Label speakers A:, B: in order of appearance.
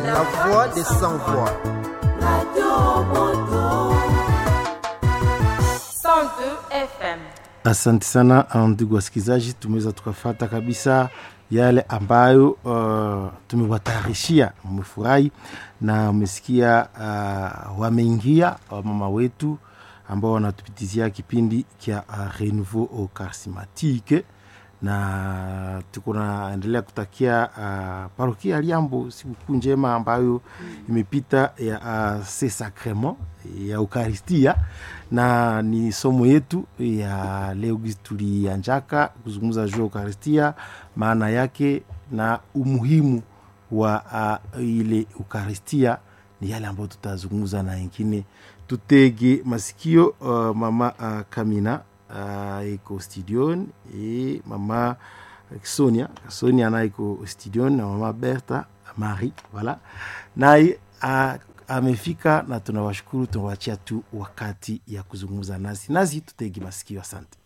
A: la voix des sans voix.
B: FM.
C: Asante sana ndugu wasikilizaji, tumeweza tukafata kabisa yale ambayo uh, tumewatayarishia. Mmefurahi na mmesikia uh, wameingia wamama wetu ambao wanatupitizia kipindi kya uh, Renouveau Charismatique na tuko naendelea kutakia uh, parokia ya Liambo sikukuu njema ambayo imepita ya uh, se sacrement ya Eukaristia, na ni somo yetu ya leo gizi tulianjaka kuzungumza juu ya Eukaristia, maana yake na umuhimu wa uh, ile Eukaristia ni yale ambayo tutazungumza na wengine. Tutege masikio uh, mama uh, Kamina uh, iko studioni e mama Sonia Sonia naye iko studioni na mama Berta Marie voilà, naye uh, amefika na tunawashukuru, tunawachia tu wakati ya kuzungumza nasi nasi, tutegi masikio. Asante.